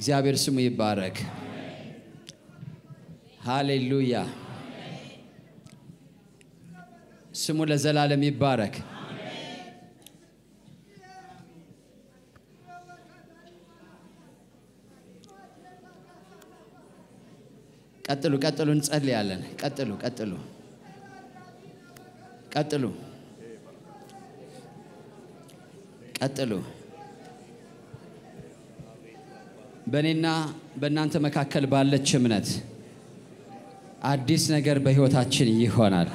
እግዚአብሔር ስሙ ይባረክ። ሃሌሉያ። ስሙ ለዘላለም ይባረክ። ቀጥሉ፣ ቀጥሉ፣ እንጸልያለን። ቀጥሉ፣ ቀጥሉ፣ ቀጥሉ፣ ቀጥሉ። በእኔና በእናንተ መካከል ባለች እምነት አዲስ ነገር በሕይወታችን ይሆናል።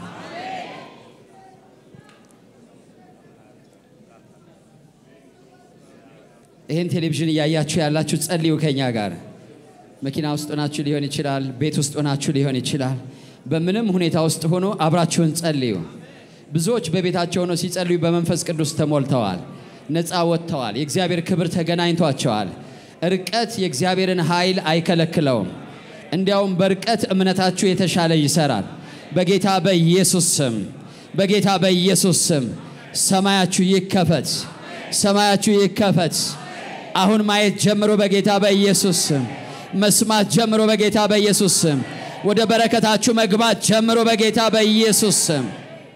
ይህን ቴሌቪዥን እያያችሁ ያላችሁ ጸልዩ ከኛ ጋር። መኪና ውስጥ ሆናችሁ ሊሆን ይችላል፣ ቤት ውስጥ ሆናችሁ ሊሆን ይችላል። በምንም ሁኔታ ውስጥ ሆኖ አብራችሁን ጸልዩ። ብዙዎች በቤታቸው ሆነው ሲጸልዩ በመንፈስ ቅዱስ ተሞልተዋል፣ ነፃ ወጥተዋል። የእግዚአብሔር ክብር ተገናኝቷቸዋል። ርቀት የእግዚአብሔርን ኃይል አይከለክለውም። እንዲያውም በርቀት እምነታችሁ የተሻለ ይሰራል። በጌታ በኢየሱስ ስም በጌታ በኢየሱስ ስም ሰማያችሁ ይከፈት፣ ሰማያችሁ ይከፈት። አሁን ማየት ጀምሮ በጌታ በኢየሱስ ስም መስማት ጀምሮ በጌታ በኢየሱስ ስም ወደ በረከታችሁ መግባት ጀምሮ በጌታ በኢየሱስ ስም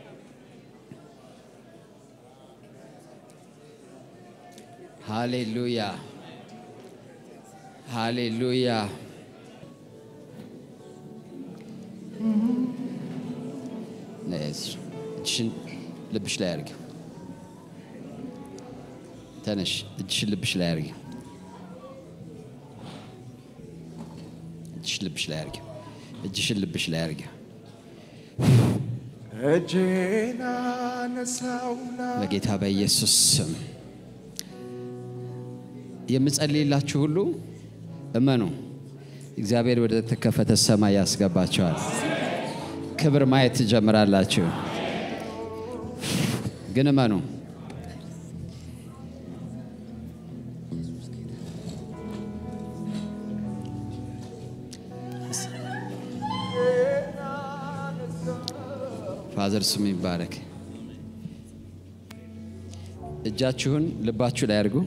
ሃሌሉያ ሃሌሉያ። እጅሽን ልብሽ ላይ አድርጊ። ተነሽ፣ እጅሽን ልብሽ ላይ አድርጊ። እጅሽን ልብሽ ላይ አድርጊ። እጅሽን ልብሽ ላይ አድርጊ። እጄን አነሳውና በጌታ በኢየሱስ ስም የምጸልይላችሁ ሁሉ እመኑ፣ እግዚአብሔር ወደ ተከፈተ ሰማይ ያስገባቸዋል። ክብር ማየት ትጀምራላችሁ። ግን እመኑ። ፋዘር ስሙ ይባረክ። እጃችሁን ልባችሁ ላይ አድርጉ።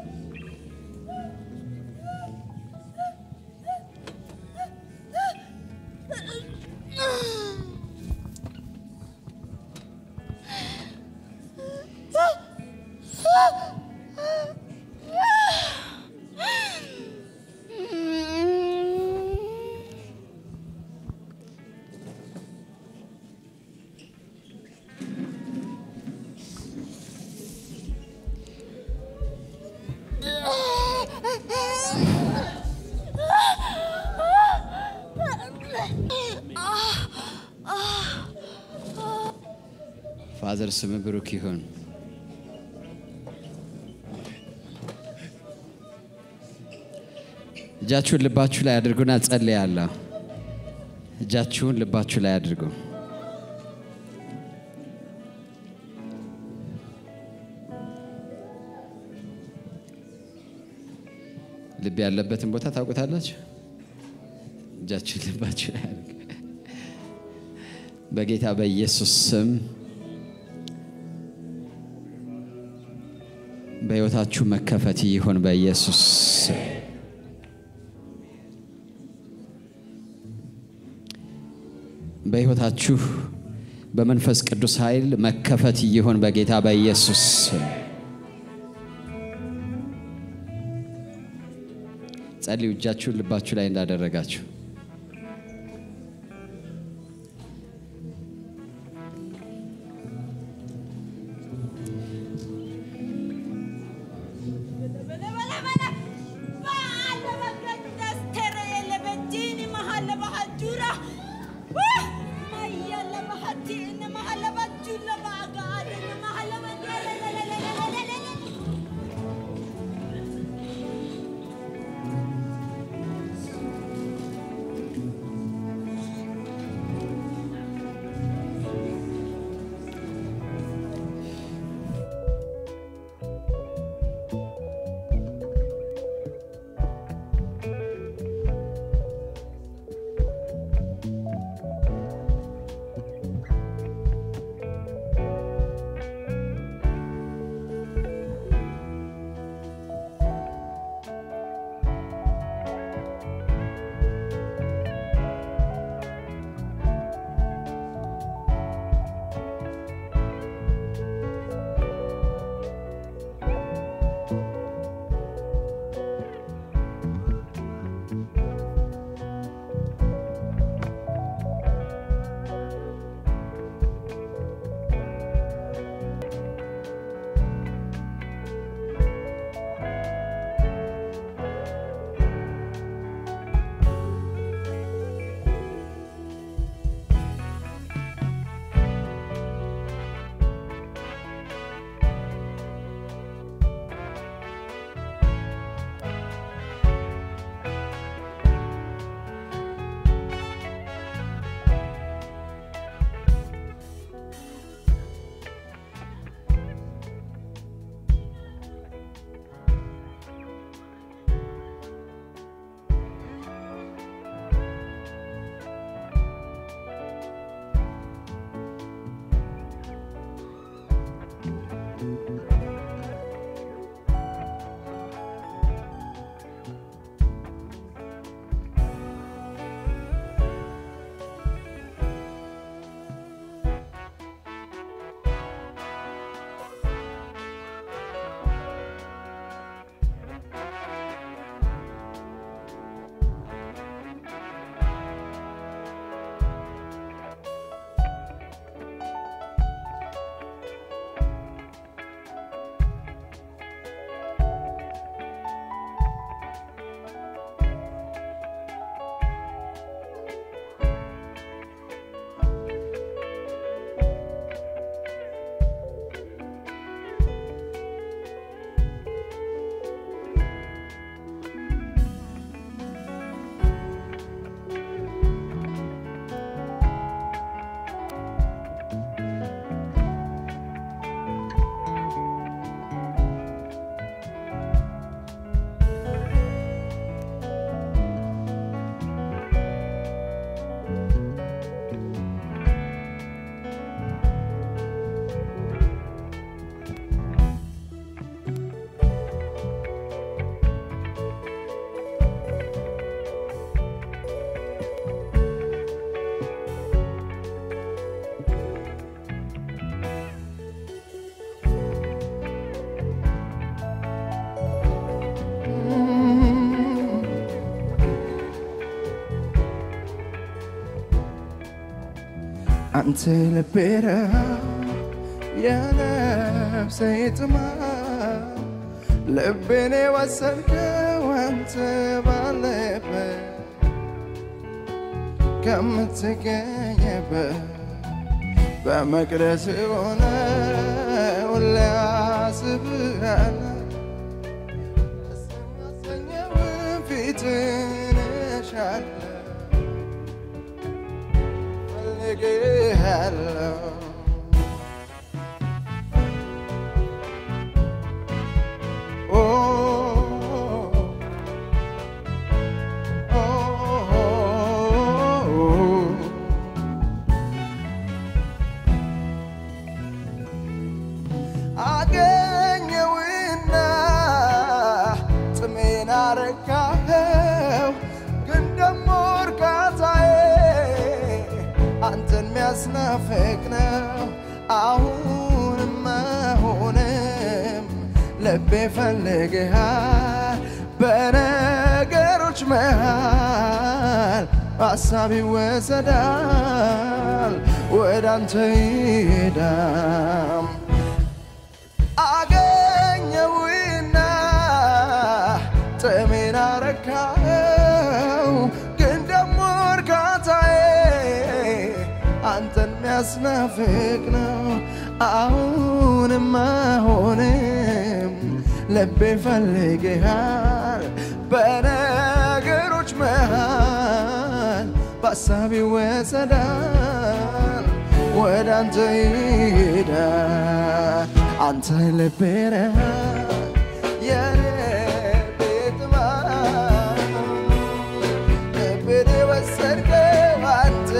ፋዘር ስም ብሩክ ይሁን። እጃችሁን ልባችሁ ላይ አድርጉና ጸልያለሁ። እጃችሁን ልባችሁ ላይ አድርጉ። ልብ ያለበትን ቦታ ታውቁታላችሁ። እጃችሁን ልባችሁ ላይ አድርጉ። በጌታ በኢየሱስ ስም በሕይወታችሁ መከፈት ይሁን በኢየሱስ ስም። በሕይወታችሁ በመንፈስ ቅዱስ ኃይል መከፈት ይሁን በጌታ በኢየሱስ ስም። ጸልዩ፣ እጃችሁን ልባችሁ ላይ እንዳደረጋችሁ አንተ ልቤ ረሃብ የነፍሴ ጥማት ልቤን የወሰድከው አንተ ባለበት ከምትገኝበት በመቅደስ ሆነ ሁሌ አስብሃለሁ ደስ የሚያሰኘውን ፊትህን እሻለሁ እፈልግሃለሁ ኦ ኦ አገኘውና ጥሜን አረካኸው፣ ግን ደሞ እርካታዬ አንተን ሚያስናፍቅ ነው። አሁንም አሁንም ልቤ ፈልግሃል በነገሮች መሃል ሀሳብ ይወሰዳል ወደ አንተ ይሄዳም አገኘውና ጥሜን አረካኸው፣ ግን ደሞ እርካታዬ አንተን ሚያስናፍቅ ነው። አሁንም አሁንም ልቤ ፈልግሃል በነገሮች መሃል በሀሳብ ይወሰዳል ወደ አንተ ይሄዳል አንተ ልቤ ነህ የልቤ ጥማት ልቤን የወሰድከው አንተ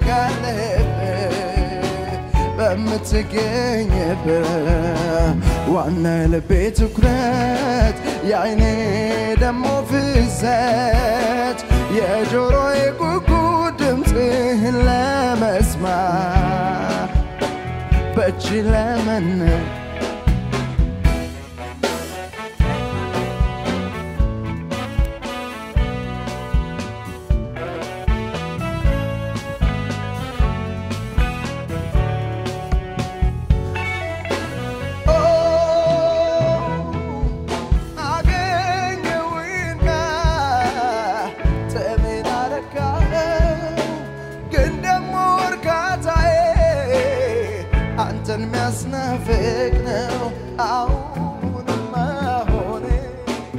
ካለህበት በምትገኝበት ዋና የልቤ ትኩረት የአይኔ ደሞ ፍዘት የጆሮዬ ጉጉት ድምፅህን ለመስማት በእጅ ለመን አገኘውና ጥሜን አረካኸው፣ ግን ደሞ እርካታዬ አንተን ሚያስናፍቅ ነው። አሁንም አሁንም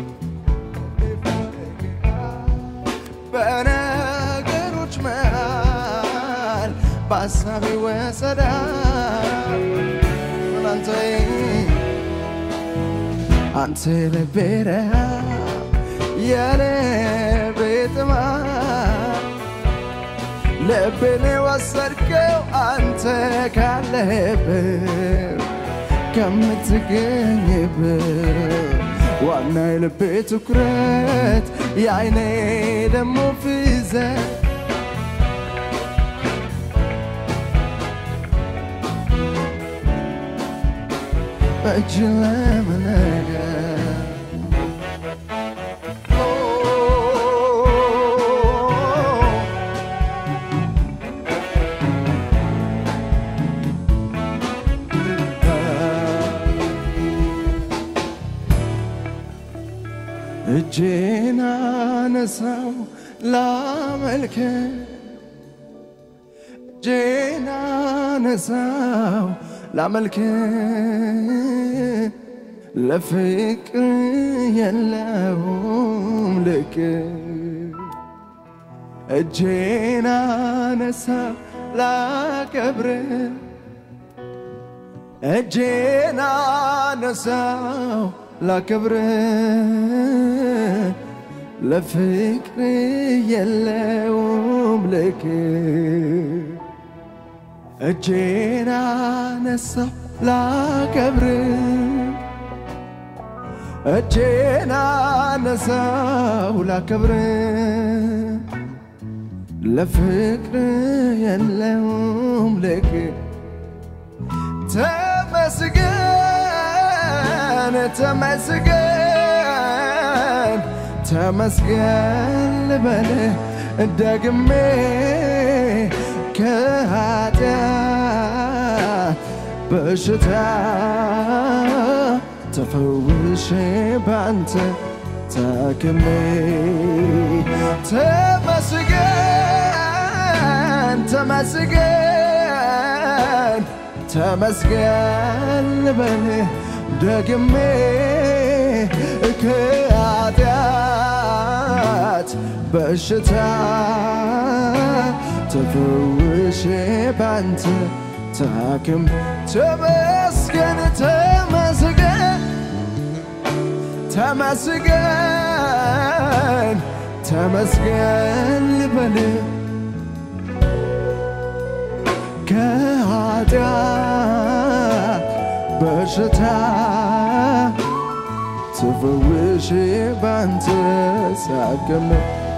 በነገሮች መሃል በሀሳብ ይወሰዳል አንተ አንተ ልቤ ረሃብ የልቤ ጥማት ልቤን የወሰድከው አንተ ካለህበት ከምትገኝበት ዋና የልቤ ትኩረት የአይኔ ደሞ ፍዘት እጅ ለመነገር እጄን አነሳው ላመልክ እጄን አነሳው ላመልክ ለፍቅር የለውም ልክ እጄን አነሳው ላከብር እጄን አነሳው ላከብር ለፍቅር የለውም ልክ እጄን አነሳው ላከብር እጄን አነሳው ላከብር ለፍቅር የለውም ልክ ተመስገን ተመስገን ተመስገን ልበል ደግሜ ከኃጢአት በሽታ ተፈውሼ ባንተ ታክሜ ተመስገን ተመስገን ተመስገን ልበል ደግሜ ከኃጢአት በሽታ ተፈውሼ ባንተ ታክም ተመስገን ተመስገን ተመስገን ተመስገን ልበል ከኃጢአት በሽታ ተፈውሼ ባንተ ሳገመ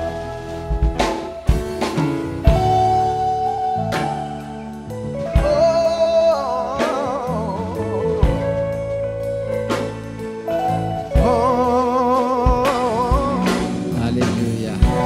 ሃሌሉያ።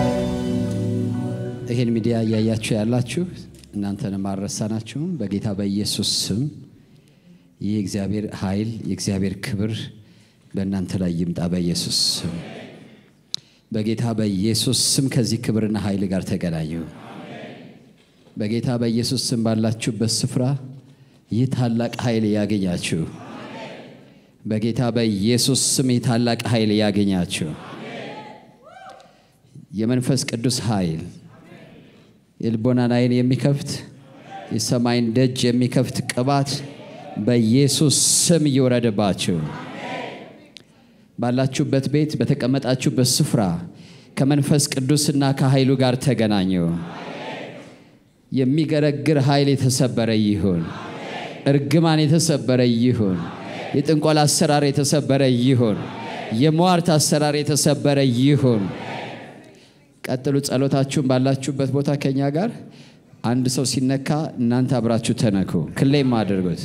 ይህን ሚዲያ እያያችሁ ያላችሁ እናንተንም አልረሳናችሁም። በጌታ በኢየሱስ ስም ይህ የእግዚአብሔር ኃይል የእግዚአብሔር ክብር በእናንተ ላይ ይምጣ። በኢየሱስ ስም በጌታ በኢየሱስ ስም ከዚህ ክብርና ኃይል ጋር ተገናኙ። በጌታ በኢየሱስ ስም ባላችሁበት ስፍራ ይህ ታላቅ ኃይል ያገኛችሁ። በጌታ በኢየሱስ ስም ይህ ታላቅ ኃይል ያገኛችሁ። የመንፈስ ቅዱስ ኃይል የልቦናን ዓይን የሚከፍት የሰማይን ደጅ የሚከፍት ቅባት በኢየሱስ ስም ይውረድባችሁ። ባላችሁበት ቤት በተቀመጣችሁበት ስፍራ ከመንፈስ ቅዱስና ከኃይሉ ጋር ተገናኙ። የሚገረግር ኃይል የተሰበረ ይሁን። እርግማን የተሰበረ ይሁን። የጥንቆላ አሰራር የተሰበረ ይሁን። የሟርት አሰራር የተሰበረ ይሁን። ቀጥሉ። ጸሎታችሁን ባላችሁበት ቦታ ከኛ ጋር አንድ ሰው ሲነካ እናንተ አብራችሁ ተነኩ። ክሌም አድርጉት።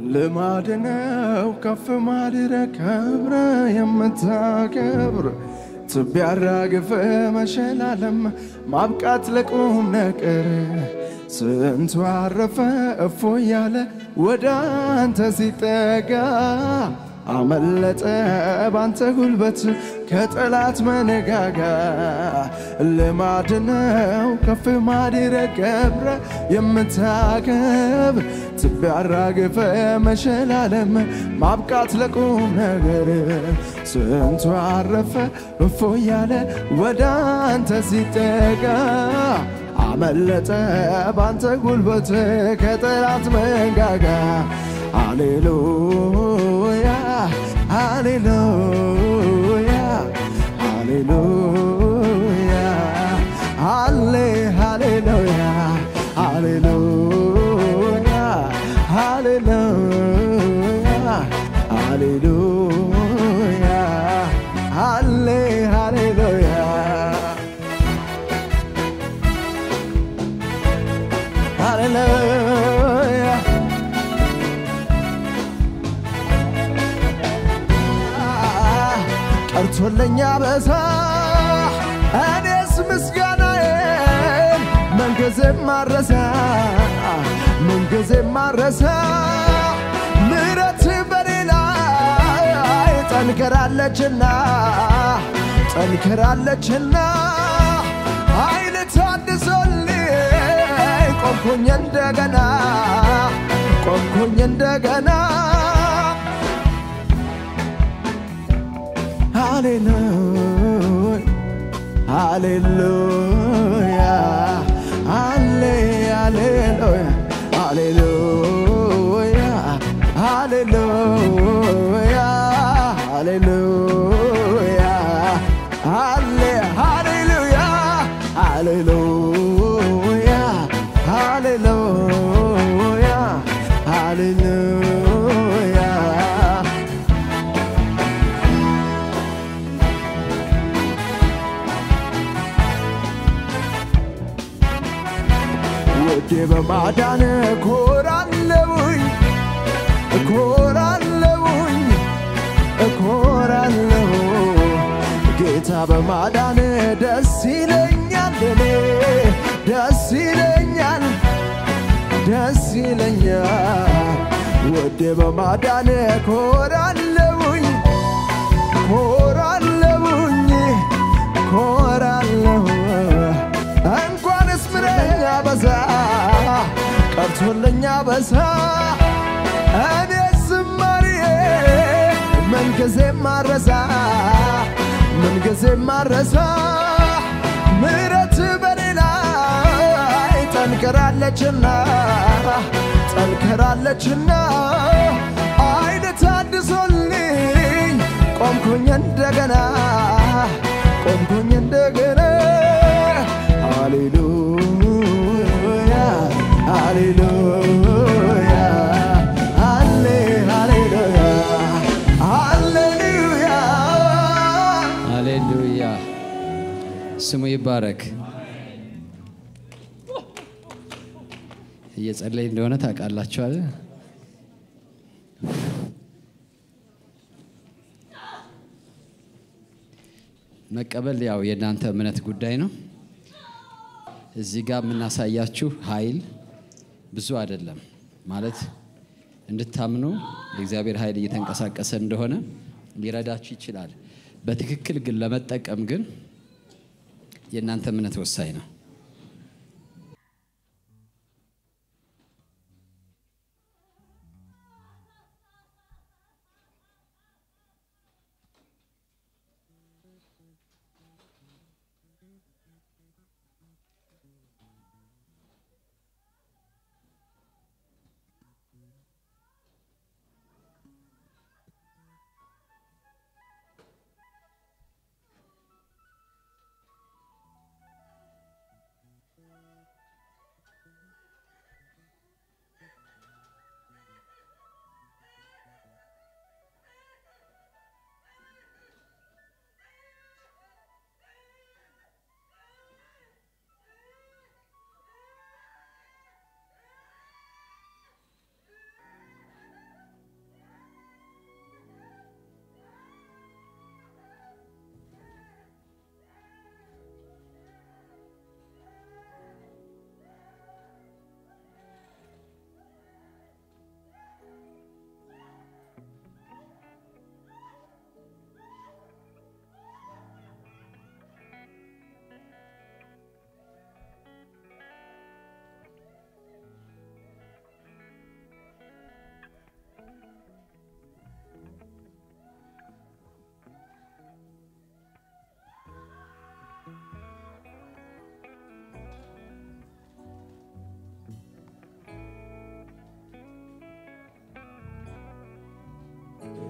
ልማድ ነው ከፍ ማድረግ ከብረ የምታከብር ትቢያ አራግፈ መሸላለም ማብቃት ለቁም ነገር ስንቱ አረፈ እፎ ያለ ወደ አንተ ሲጠጋ አመለጠ ባንተ ጉልበት ከጠላት መነጋጋ ልማድ ነው ከፍ ማድረግ ከብረ የምታከብር ትቢያ አራግፈ መሸላለም ማብቃት ለቁም ነገር ስንቱ አረፈ እፎ ያለ ወደ አንተ ሲጠጋ አመለጠ ባንተ ጉልበት ከጠላት መንጋጋ ሃሌሉያ ሃሌሉያ ሃሌሉያ ሃሌ ሃሌሉያ ሃሌሉያ ሃሌሉያ ሃሌሉያ ሃሌ ሃሌሉያ ሃሌሉያ ቀርቶለኛ በዛ እኔስ ምስጋናዬን ምንጊዜም ማረሳ ምንጊዜም ማረሳ ምሕረት በሌላ ጠንከራለችና ጠንከራለችና ኃይል ታድሶልኝ ቆምኩኝ እንደገና ቆምኩኝ እንደገና ሃሌሉያ ሃሌሉያ ሃሌ ሃሌሉያ ሃሌሉያ ሃሌሉያ ሃሌ ሃሌሉያ ሃሌሉያ ሃሌሉያ ሃሌሉያ ውዴ በማዳን እኮራለሁኝ እኮራለሁኝ እኮራለሁ ጌታ በማዳን ደስ ይለኛል እኔ ደስ ይለኛል ደስ ይለኛል ውዴ በማዳን እኮራለሁኝ ኮራለሁኝ ኮራለሁ እንኳንስ ምረኛ በዛ ቀርቶለኛ በዛ እኔ ዝማሬ ምንጊዜም ማረሳ ምንጊዜም ማረሳ ምሕረት በሌላ ጠንከራለችና ጠንከራለችና አይነ ታድሶልኝ ቆምኩኝ እንደገና ቆምኩኝ እንደገና ሃሌሉያ ሃሌሉያ ሃሌ ሃሌሉያ ሃሌሉያ ሃሌሉያ ስሙ ይባረክ። እየጸለይ እንደሆነ ታውቃላችኋል። መቀበል ያው የእናንተ እምነት ጉዳይ ነው። እዚህ ጋር የምናሳያችሁ ኃይል ብዙ አይደለም ማለት እንድታምኑ የእግዚአብሔር ኃይል እየተንቀሳቀሰ እንደሆነ ሊረዳችሁ ይችላል። በትክክል ግን ለመጠቀም ግን የእናንተ እምነት ወሳኝ ነው።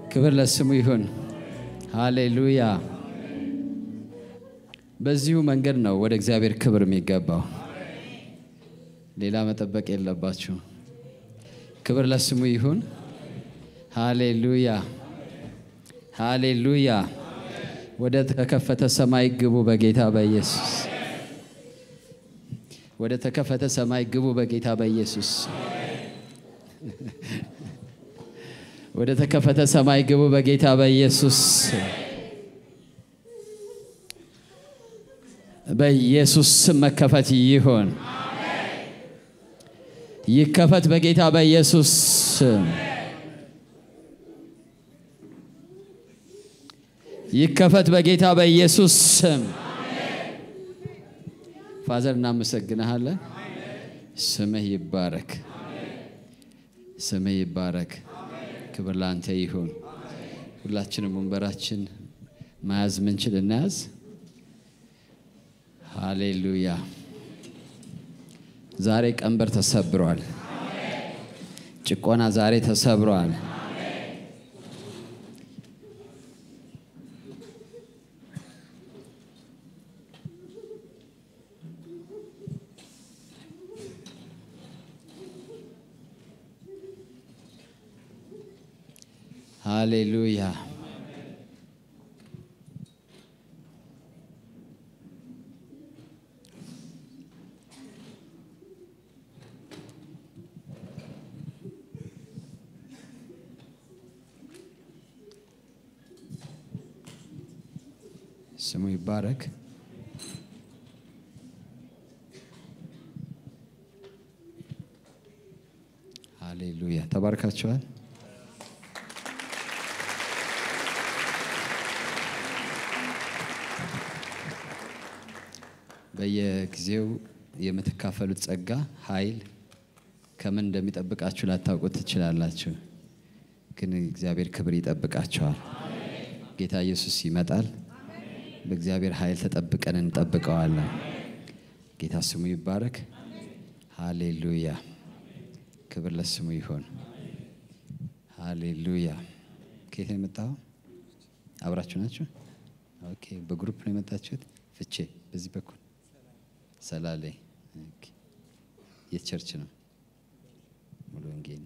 ክብር ለስሙ ይሁን። ሃሌሉያ። በዚሁ መንገድ ነው ወደ እግዚአብሔር ክብር የሚገባው። ሌላ መጠበቅ የለባችሁ። ክብር ለስሙ ይሁን። ሃሌሉያ ሃሌሉያ። ወደ ተከፈተ ሰማይ ግቡ በጌታ በኢየሱስ ወደ ተከፈተ ሰማይ ግቡ በጌታ በኢየሱስ ወደ ተከፈተ ሰማይ ግቡ በጌታ በኢየሱስ በኢየሱስ ስም መከፈት ይሆን ይከፈት በጌታ በኢየሱስ ስም ይከፈት በጌታ በኢየሱስ ስም። ፋዘር እናመሰግንሃለን። ስምህ ይባረክ፣ ስምህ ይባረክ። ክብር ለአንተ ይሁን። ሁላችንም ወንበራችን መያዝ ምንችል እናያዝ። ሃሌሉያ። ዛሬ ቀንበር ተሰብሯል። ጭቆና ዛሬ ተሰብሯል። ሃሌሉያ ስሙ ይባረክ። ሃሌሉያ ተባርካችኋል። በየጊዜው የምትካፈሉት ጸጋ ኃይል ከምን እንደሚጠብቃችሁ ላታውቁት ትችላላችሁ። ግን እግዚአብሔር ክብር ይጠብቃቸዋል። ጌታ ኢየሱስ ይመጣል። በእግዚአብሔር ኃይል ተጠብቀን እንጠብቀዋለን። ጌታ ስሙ ይባረክ። ሃሌሉያ። ክብር ለስሙ ይሆን። ሃሌሉያ። ከየት ነው የመጣው? አብራችሁ ናችሁ? ኦኬ። በግሩፕ ነው የመጣችሁት? ፍቼ በዚህ በኩል ሰላሌ ኦኬ። የት ቸርች ነው? ሙሉ ወንጌል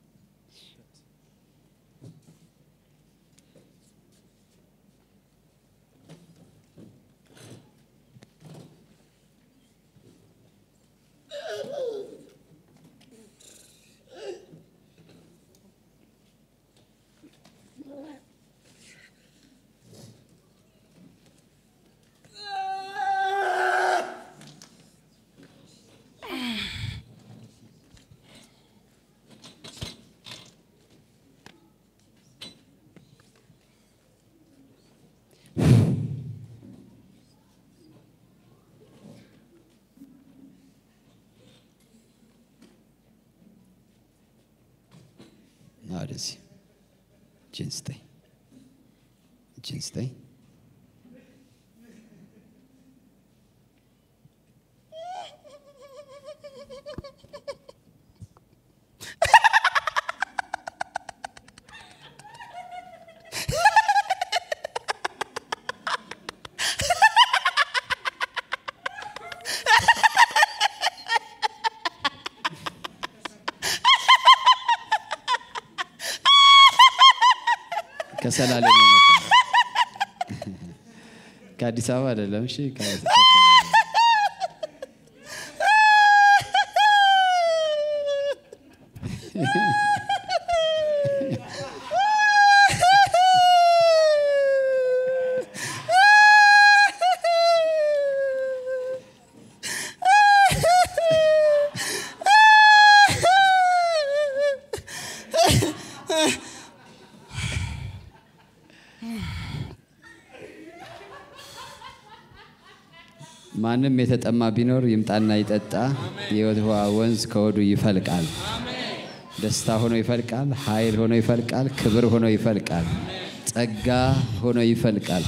ወደዚህ እጅን ስጠኝ፣ እጅን ስጠኝ። ከሰላሌ ነው የመጣው። ከአዲስ አበባ አይደለም። እሺ ከ- ማንም የተጠማ ቢኖር ይምጣና ይጠጣ፣ የሕይወት ውሃ ወንዝ ከሆዱ ይፈልቃል። ደስታ ሆኖ ይፈልቃል። ኃይል ሆኖ ይፈልቃል። ክብር ሆኖ ይፈልቃል። ጸጋ ሆኖ ይፈልቃል።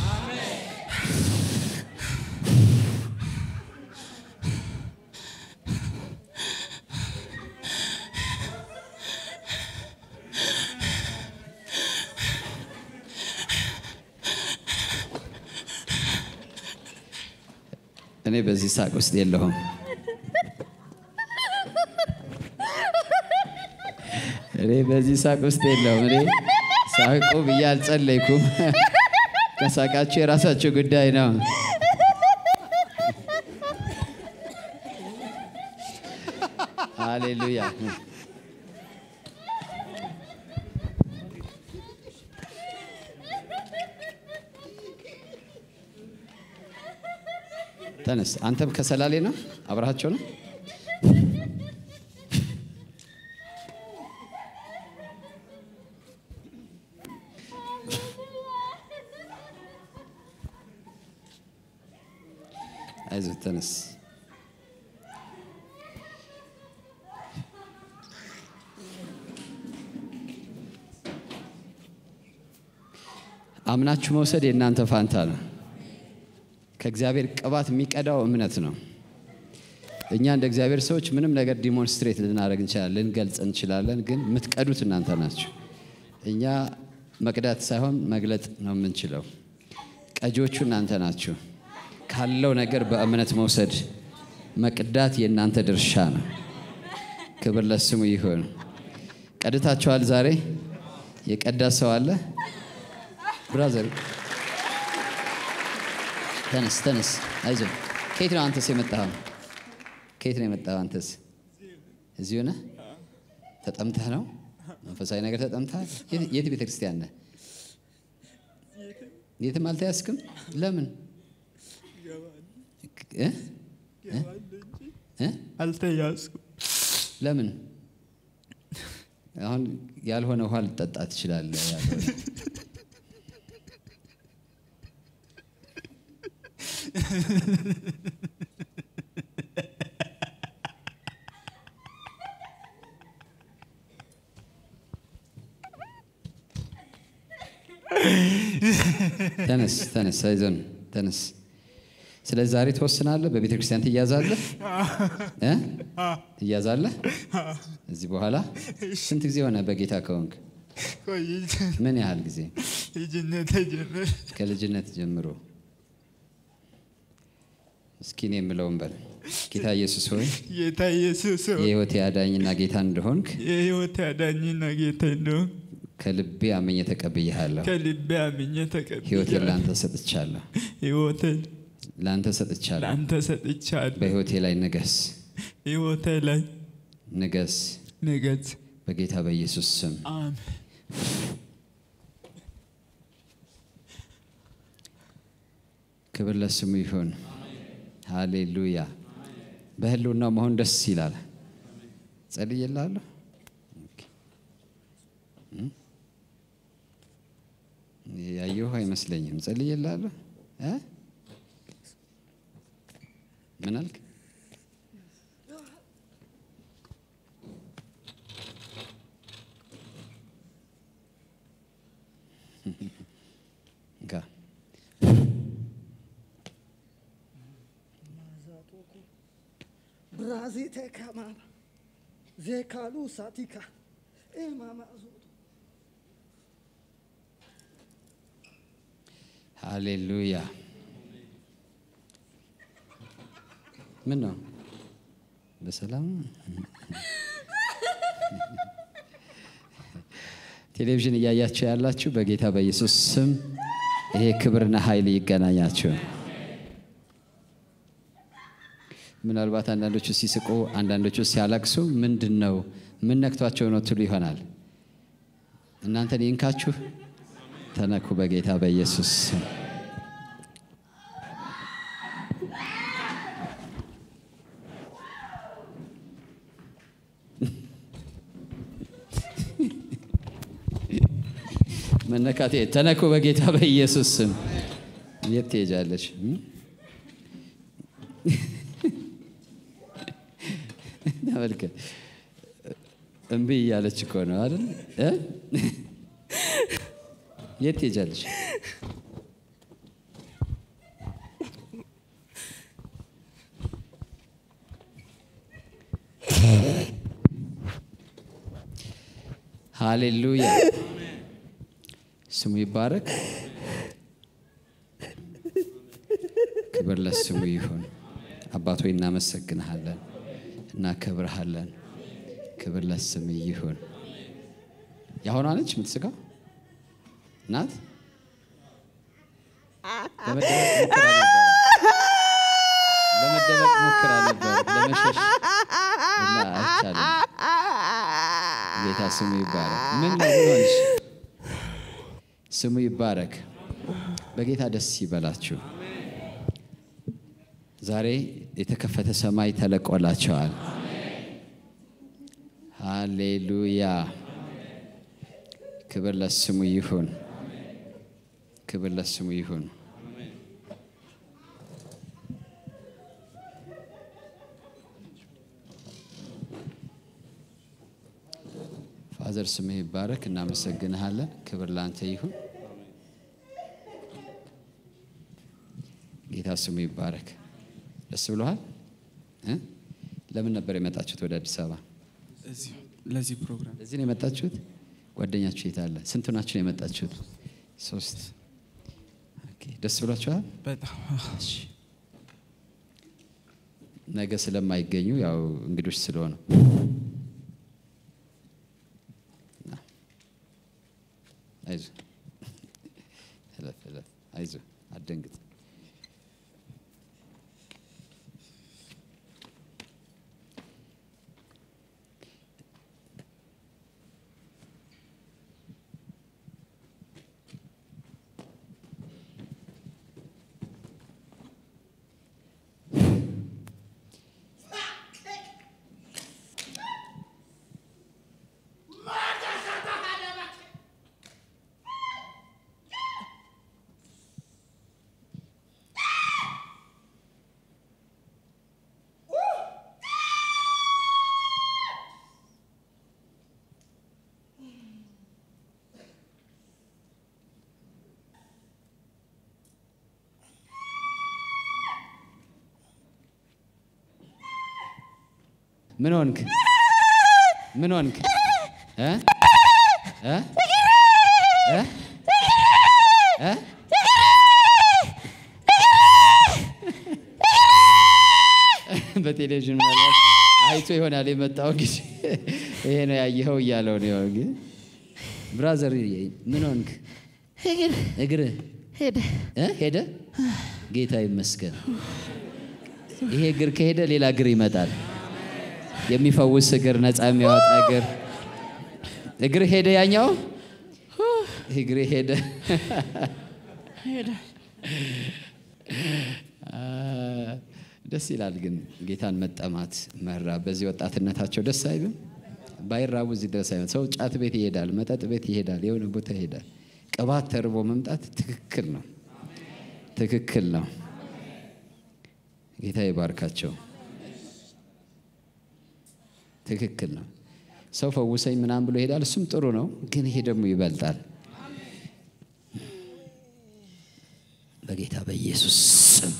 እኔ በዚህ ሳቅ ውስጥ የለሁም። እኔ በዚህ ሳቅ ውስጥ የለሁም። እኔ ሳቁ ብዬ አልጸለይኩም። ከሳቃችሁ የራሳችሁ ጉዳይ ነው። ሃሌሉያ። ተነስ። አንተም ከሰላሌ ነው? አብረሃቸው ነው? አይዞህ ተነስ። አምናችሁ መውሰድ የእናንተ ፋንታ ነው። ከእግዚአብሔር ቅባት የሚቀዳው እምነት ነው። እኛ እንደ እግዚአብሔር ሰዎች ምንም ነገር ዲሞንስትሬት ልናደርግ እንችላለን፣ ልንገልጽ እንችላለን። ግን የምትቀዱት እናንተ ናችሁ። እኛ መቅዳት ሳይሆን መግለጥ ነው የምንችለው። ቀጂዎቹ እናንተ ናችሁ። ካለው ነገር በእምነት መውሰድ መቅዳት የእናንተ ድርሻ ነው። ክብር ለስሙ ይሁን። ቀድታችኋል። ዛሬ የቀዳ ሰው አለ? ብራዘር ተነስ ተነስ፣ አይዞህ። ከየት ነው አንተስ የመጣኸው? ከየት ነው የመጣኸው አንተስ? እዚሁ ነህ? ተጠምተህ ነው? መንፈሳዊ ነገር ተጠምተሃል? የት- የት ቤተ ክርስቲያን ነህ? የትም አልተያዝክም? ለምን እ? እ? አልተያዝኩም። ለምን አሁን ያልሆነ ውሃ ልጠጣ ትችላለህ? ያልሆነ ተነስ ተነስ፣ አይዞን ተነስ። ስለዚህ ዛሬ ትወስናለህ። በቤተ ክርስቲያን ትያዛለህ እ? ትያዛለህ። እዚህ በኋላ ስንት ጊዜ ሆነ በጌታ ከሆንክ? ቆይቼ ምን ያህል ጊዜ? ልጅነት ጀምር ከልጅነት ጀምሮ። እስኪ እኔ የምለውን በል። ጌታ ኢየሱስ ሆይ ጌታ ኢየሱስ ሆይ፣ የሕይወቴ አዳኝና ጌታ እንደሆንክ የሕይወት አዳኝና ጌታ እንደሆን ከልቤ አመኘ ተቀብያለሁ። ከልቤ አምኜ ሕይወቴን ተቀብያለሁ። ለአንተ ሰጥቻለሁ። ሕይወቴን ለአንተ ሰጥቻለሁ። ለአንተ ሰጥቻለሁ። በሕይወቴ ላይ ንገስ፣ ሕይወቴ ላይ ንገስ ንገስ። በጌታ በኢየሱስ ስም አሜን። ክብር ለስሙ ይሁን። ሃሌሉያ። በህልውና መሆን ደስ ይላል። ጸልዬልሃለሁ። ኦኬ። እም? ያየሁ አይመስለኝም። ጸልዬልሃለሁ እ? ምን አልክ? እንካ Brazite kamama. Zekalu satika. E mama zoto. ሃሌሉያ። ምን ነው? በሰላም ቴሌቪዥን እያያችሁ ያላችሁ በጌታ በኢየሱስ ስም ይሄ ክብርና ኃይል ይገናኛችሁ። ምናልባት አንዳንዶቹ ሲስቁ፣ አንዳንዶቹ ሲያለቅሱ ምንድን ነው ምን ነክቷቸው ነው ትሉ ይሆናል። እናንተን ይንካችሁ፣ ተነኩ በጌታ በኢየሱስ ስም። መነካቴ ተነኩ በጌታ በኢየሱስ ስም። የት ትሄጃለሽ? እም? ተመልከት፣ እምቢ እያለች እኮ ነው አይደል? እ? የት ትሄጃለሽ? ሃሌሉያ ስሙ ይባረክ። ክብር ለስሙ ይሁን። አባት ሆይ እናመሰግንሃለን፣ እናከብርሃለን። ክብር ለስም ይሁን። የአሁኗ ነች የምትስጋው ናት። ለመደበቅ ሞክራ ነበር፣ ለመደበቅ ሞክራ ነበር፣ ለመሸሽ እና አይቻልም። ጌታ ስሙ ይባረክ። ምን ነው ምን ሆንሽ? ስሙ ይባረክ። በጌታ ደስ ይበላችሁ። ዛሬ የተከፈተ ሰማይ ተለቆላቸዋል። ሃሌሉያ! ክብር ለስሙ ይሁን። ክብር ለስሙ ይሁን። ፋዘር ስምህ ይባረክ። እናመሰግንሃለን። ክብር ለአንተ ይሁን። ጌታ ስሙ ይባረክ። ደስ ብሎሃል? እ? ለምን ነበር የመጣችሁት ወደ አዲስ አበባ? እዚሁ ለዚህ ፕሮግራም እዚህ ነው የመጣችሁት? ጓደኛችሁ የት አለ? ስንቱ ናችሁ ነው የመጣችሁት? ሶስት። ኦኬ፣ ደስ ብሏችኋል? በጣም እሺ። ነገ ስለማይገኙ ያው እንግዶች ስለሆኑ ና። አይዞህ እለፍ እለፍ። አይዞህ አትደንግጥ። ምን ሆንክ? ምን ሆንክ? እ? እ? እ? እ? በቴሌቪዥን ምናልባት አይቶ ይሆናል የመጣው ጊዜ ይሄ ነው ያየኸው እያለው ነው። ግን ብራዘር ምን ሆንክ? እግር እ? ሄደ። ጌታ ይመስገን። ይሄ እግር ከሄደ ሌላ እግር ይመጣል። የሚፈውስ እግር፣ ነፃ የሚያወጣ እግር። እግር ሄደ፣ ያኛው እግር ሄደ። አ፣ ደስ ይላል ግን ጌታን መጠማት መራብ። በዚህ ወጣትነታቸው ደስ አይልም? ባይራቡ እዚህ ድረስ አይሆን። ሰው ጫት ቤት ይሄዳል፣ መጠጥ ቤት ይሄዳል፣ የሆነ ቦታ ይሄዳል። ቅባት ተርቦ መምጣት ትክክል ነው፣ ትክክል ነው። ጌታ ይባርካቸው። ትክክል ነው። ሰው ፈውሰኝ ምናምን ብሎ ይሄዳል። እሱም ጥሩ ነው፣ ግን ይሄ ደግሞ ይበልጣል። በጌታ በኢየሱስ ስም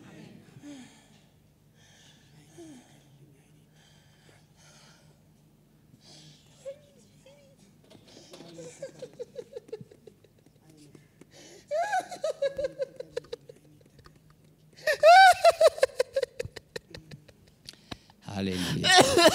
ሃሌሉያ።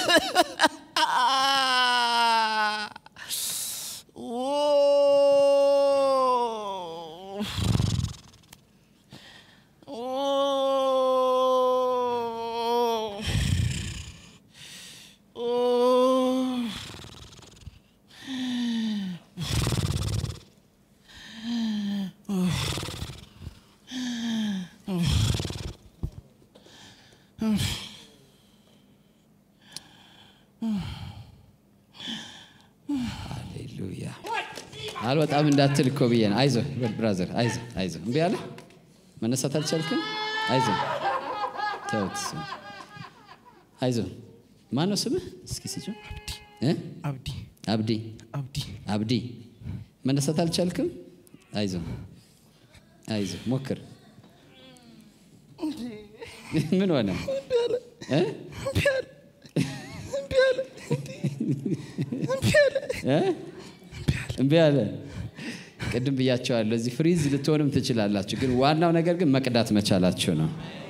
ሃሌሉያ። አልወጣም እንዳትል እኮ ብዬ ነው። አይዞህ ብራዘር፣ አይዞህ አይዞህ። እምቢ አለ መነሳት አልቻልክም? አይዞህ ተውት። እሱን። አይዞህ። ማን ነው ስምህ? እስኪ ስጭው። እ? አብዲ አብዲ አብዲ አብዲ መነሳት አልቻልክም? አይዞህ አይዞህ፣ ሞክር። ምን ሆነ? እ? እ? እምቢ አለ። ቅድም ብያቸዋለሁ። እዚህ ፍሪዝ ልትሆንም ትችላላችሁ፣ ግን ዋናው ነገር ግን መቅዳት መቻላችሁ ነው።